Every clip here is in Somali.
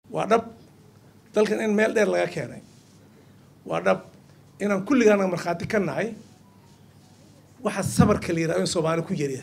waa dhab dalkan in meel dheer laga keenay waa dhab inaan kulligaana markhaati ka nahay waxa sabarka la yidhaha in soomaali ku yariya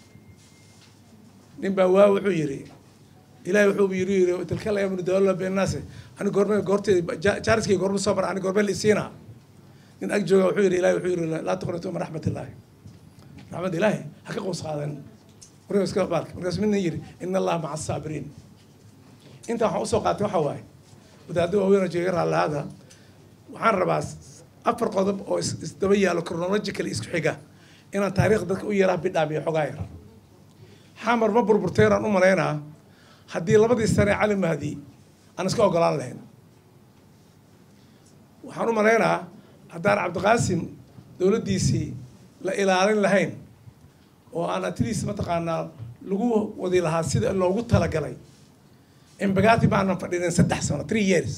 nin baa waa wuxuu yidhi ilahay wuxuu yiri yiri tilka la yamnu dawla beenaase ani goorme goorteed jaariskii goorme soo mara ani goorme la isiina nin ag jooga wuxuu yidhi ilahay wuxuu yidhi laa tuqnitu min raxmat illaahi raxmad ilaahi ha ka qows qaadan warka iska baalka markaas midna yidhi ina allaha maca asaabiriin inta waxaan usoo qaatay waxa waaye wadaadda waaweyn oo jeega raallahaada waxaan rabaa afar qodob oo isdaba yaalo chronological isku xiga inaan taariikhda dadka u yaraa bidhaamiyo xogaa yar xamar ma burburteenaan u malaynaa haddii labadii sane cali mahdi aan iska ogolaan lahayn waxaan u malaynaa haddaan cabdiqaasim dowladdiisii la ilaalin lahayn oo aan atleast mataqaanaa lagu wadi lahaa sida loogu talagalay embagati baanan fadhinin saddex sano three years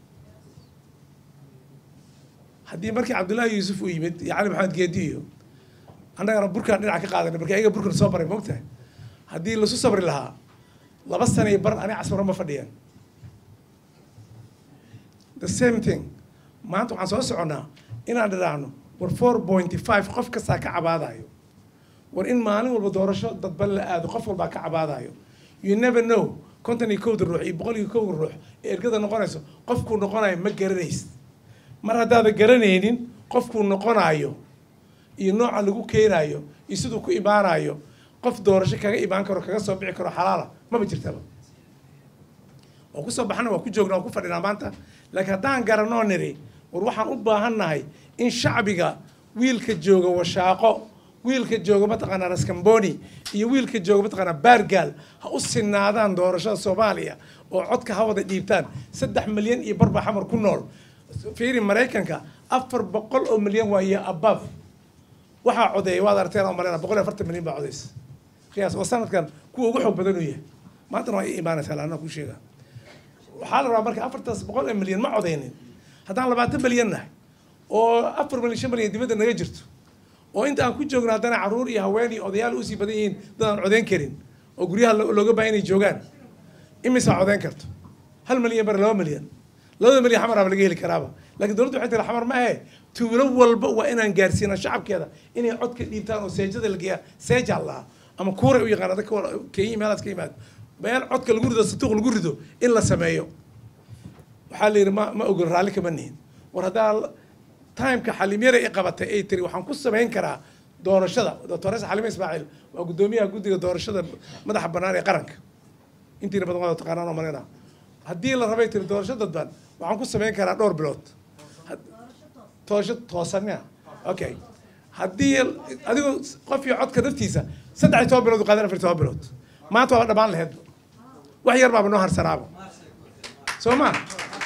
haddii markii cabdullaahi yuusuf uu yimid iyo cali maxamed geedi iyo annagana burkaan dhinac ka qaadanay markii ayaga burkan soo baray moogtahay haddii lasu sabri lahaa laba sana iyo bar ani casmaro ma fadhiyeen the same thing maanta waxaan soo soconnaa inaan dhidhaahno war four pointy five qof kastaa ka cabaadayo war in maalin walba doorasho dadban la aado qof walbaa ka cabaadayo you never know konton iyo kowda ruux iyo boqol iyo kowda ruux ee ergada noqonayso qofkuu noqonayo ma garanaysid mar haddaada garanaynin qofkuu noqonayo iyo nooca lagu keenayo iyo siduu ku imaanayo qof doorasho kaga imaan karo kaga soo bixi karo xalaala maba jirtaba waa kusoo baxana waa ku joognaa waa ku fadhinaa maanta laakiin haddaan garanoo niri war waxaan u baahannahay in shacbiga wiilka jooga washaaqo wiilka jooga mataqaanaa raskamboni iyo wiilka jooga mataqaanaa baargaal ha u sinaadaan doorashada soomaaliya oo codka ha wada dhiibtaan saddex milyan iyo barbaa xamar ku nool fiiri maraykanka afar boqol oo milyan waaye above waxaa codeeya waad aragteen oo malena boqol iyo afartan milyan baa codeysa qiyaas oo sanadkan kuwa ugu xoog badan uu yahay maantana waa ii imaanaysaa laana ku sheega waxaa la rabaa marka afartaas boqol ee milyan ma codeynin haddaan labaatan milyan nahay oo afar milyan shan milyan dibadda naga jirto oo inta aan ku joogno haddana caruur iyo haween iyo odayaal usii badan yihiin dad aan codeyn karin oo guryaha looga baahan inay joogaan imisaa codeyn karto hal milyan bar laba milyan labada milyan xamaraaba laga heli karaaba laakiin dowladda waxay tiri xamar ma ahe tuulo walba waa inaan gaarsiina shacabkeeda inay codka dhiibtaan oo seejada la geeyaa seeja lahaa ama kuuray u yaqaan dadka kenya meelaas ka yimaado meel codka lagu rido sanduuq lagu rido in la sameeyo waxaa la yidhi ma ma ogol raalli kama nihin war haddaa timeka xalimyara i qabatay ay tiri waxaan ku samayn karaa doorashada doctores xalime ismaaciil waa guddoomiyaha guddiga doorashada madaxa bannaan ee qaranka intiina badan wada taqaanaan oo malena haddii la rabay tiri doorasho dadban waxaan ku samayn karaa dhowr bilood doorasho toosanina okay haddii adigu qof iyo codka naftiisa saddex iyo toban bilood u qaadan afar iyo toban bilood maanta waa dhammaan laheyd wax yar baaba noo harsanaaba soo ma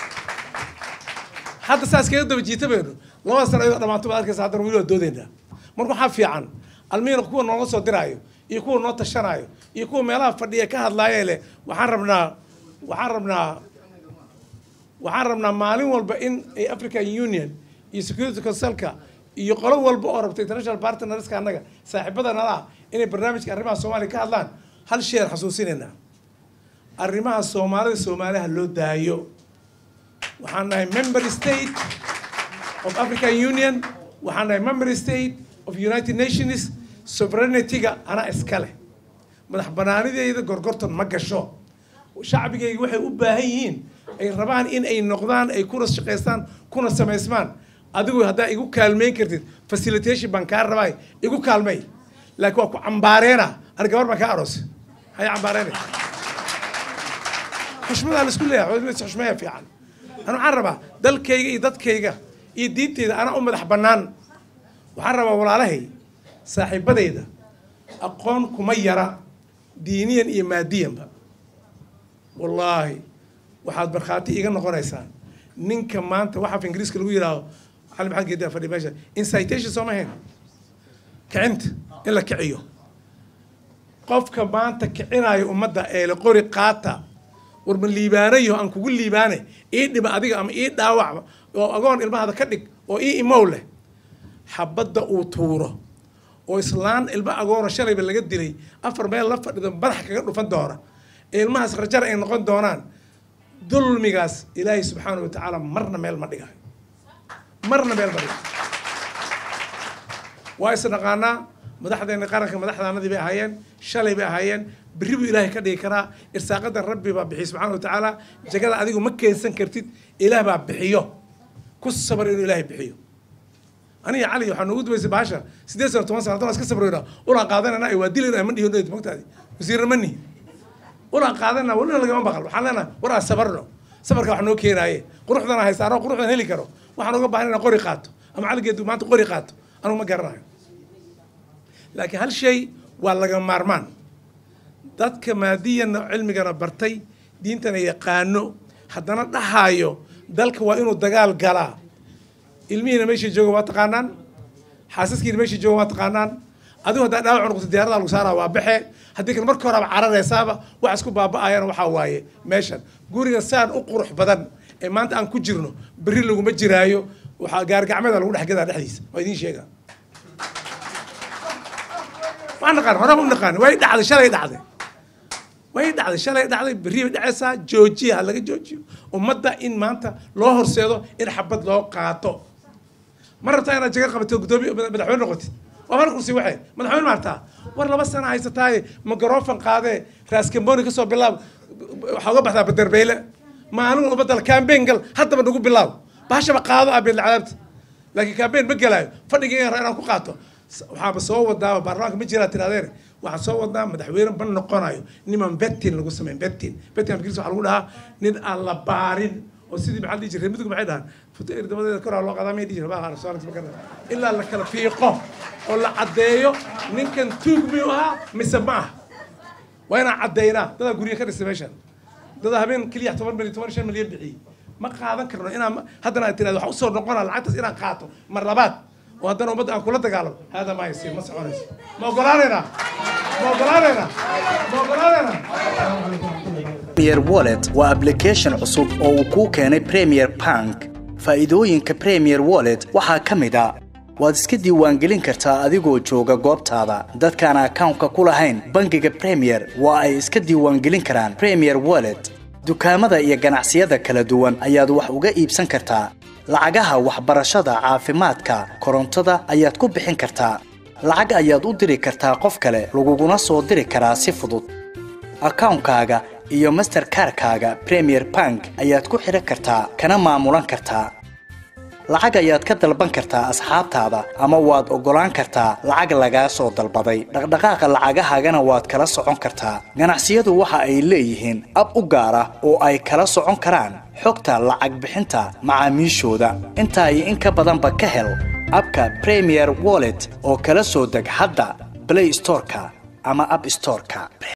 hadda saas kaga daba jiita baynu labada sano ayadoo dhamaato baad arkaysa haddana weli waa doodeynaa marka waxaa fiican almiina kuwa nooga soo diraayo iyo kuwa noo tashanaayo iyo kuwa meelaha fadhiya ka hadlaayee leh waxaan rabnaa waxaan rabnaa waxaan rabnaa maalin walba in ay african union iyo security councilka iyo qolo walba oo rabta international partnerska annaga saaxiibada nalaha inay barnaamijka arrimaha soomaaliya ka hadlaan hal sheer xasuusinaynaa arrimaha soomaalida soomaaliha loo daayo waxaan nahay member state of african union waxaan nahay member state of united nations sovereignity-ga anaa iska leh madax banaanideyda gorgortan ma gasho shacbigayga waxay u baahan yihiin ay rabaan in ay noqdaan ay kuna shaqaystaan kuna samaysmaan adigu haddaa igu kaalmeyn kartid facilitation baan kaa rabay igu kaalmay laakiin waa ku cambaareena ani gabar baan kaa aroos hay cambaareena xushmadaa la isku leeyahay xushmaya fiican ani waxaan rabaa dalkayga iyo dadkayga iyo diinteyda anaa u madax bannaan waxaan rabaa walaalahay saaxiibadayda aqoon kuma yara diiniyan iyo maadiyanba wallaahi waxaad markhaati iga noqonaysaa ninka maanta waxa af ingiriiska lagu yidhaaho cali maxamed geedi fadhi meesha incitation sooma ahayn kicinta in la kiciyo qofka maanta kicinayo ummadda ee la qori qaata war ma liibaanayo aan kugu liibaane ii dhiba adiga ama ii dhaawac oo agoon ilmahada ka dhig oo ii imow leh xabadda uu tuuro oo islaan ilma agoona shalayba laga dilay afar meel la fadhido madaxa kaga dhufan doona ee ilmahaas rajar ay noqon doonaan dulmigaas ilaahay subxaana wa tacaala marna meel ma dhigayo marna meel ma dhigayo waa isnaqaanaa madaxdeena qaranka madaxdaanadii bay ahaayeen shalay bay ahaayeen berri buu ilaahay ka dhigi karaa irsaaqada rabbi baa bixiy subxana wa tacaala jagada adigu ma keensan kartid ilaah baa bixiyo ku sabar inuu ilaahay bixiyo aniga cali waxaa noogu dubaysay baasha sideed sano toban sano haddana iska sabrayna ulaan qaadanayna ay waa dilayna ma dhihin mogtaadi wasiirna ma nihin ulaan qaadanayna walina lagama baqal waxaan leenahay war aan sabarno sabarka wax noo keenaaye quruxdana haysaano quruxdan heli karo waxaan uga baahan inaan qori qaato ama caligeedu maanta qori qaato anugu ma garanayo laakiin hal shay waa laga maarmaan dadka maadiyana cilmigana bartay diintana yaqaano haddana dhahaayo dalka waa inuu dagaal galaa ilmihiina meeshay jooga waa taqaanaan xaasaskiina meeshay jooga waa taqaanaan adigu haddaa dhaawac noqoto diyaarada lagu saaraa waa baxe haddii kale marka horeba cararaysaaba wax isku baaba'ayana waxaa waaye meeshan guriga saan u qurux badan ee maanta aan ku jirno berri laguma jiraayo waxaa gaargacmeeda lagu dhex gadaa dhexdiisa waa idiin sheegaa waan naqaan horeba u naqaan way dhacday shalay dhacday way dhacday shalay dhacday berri bay dhacaysaa joojiya ha laga joojiyo ummadda in maanta loo horseedo in xabad loo qaato ma rabtaa inaad jaga qabato guddoomiye madaxweyne noqotid waa mar kursi waxay madaxweyne maartaa war laba sana haysataaye magarofan qaadee raaskamboni kasoo bilaab waxaa uga baxdaa baderbeyle maalin walba dal campaign gal haddaba nagu bilaab baashaba qaado ah beedla cadaabta laakiin campaign ma gelaayo fadhiga inaan ku qaato waxaaba soo wadaaba baarlamaanka ma jiraa tirahdeen waxaan soo wadnaa madaxweyne ma noqonayo niman betin lagu sameyn betin betin afkiis waxaa lagu dhahaa nin aan la baarin oo sidii maxaa dhihi jiray midgu maxay dhahaan futo erdabadeeda koraa loo qadaa may dhihi jiray baa soo ma garana ilaa la kala fiiqo oo la caddeeyo ninkan tuug miyuu ahaa mise ma aha waa inaan caddeynaa dadaa guryo ka dhistay meeshan dadaa habeen keliya toban milyan toban shan milyan bixiyey ma qaadan karno inaan haddana aad tiraado waxaa usoo noqonaa lacagtaas inaan qaato mar labaad oo haddana ummadda aan kula dagaalamo hada ma yasiir ma soconayso ma ogolaanaynaa ma ogolaanaynaa ma ogolaanaynaa Premier Wallet waa application cusub oo uu kuu keenay Premier Bank. Faa'iidooyinka Premier Wallet waxaa ka mid ah waad iska diiwaangelin kartaa adigoo jooga goobtaada. Dadkaan akawnka ku lahayn bangiga Premier waa ay iska diiwaangelin karaan Premier Wallet. Dukaamada iyo ganacsiyada kala duwan ayaad wax uga iibsan kartaa. Lacagaha waxbarashada, caafimaadka, korontada ayaad ku bixin kartaa. Lacag ayaad u diri kartaa qof kale, laguguna soo diri karaa si fudud. akawnkaaga iyo masterkarkaaga premier bank ayaad ku xidhan kartaa kana maamulan kartaa lacag ayaad ka dalban kartaa asxaabtaada ama waad oggolaan kartaa lacag lagaa soo dalbaday dhaqdhaqaaqa lacagahaagana waad kala socon kartaa ganacsiyadu waxa ay leeyihiin ab u gaar ah oo ay kala socon karaan xogta lacag bixinta macaamiishooda intaa iyo in ka badanba ka hel abka premier wallet oo kala soo deg hadda play storeka ama app storeka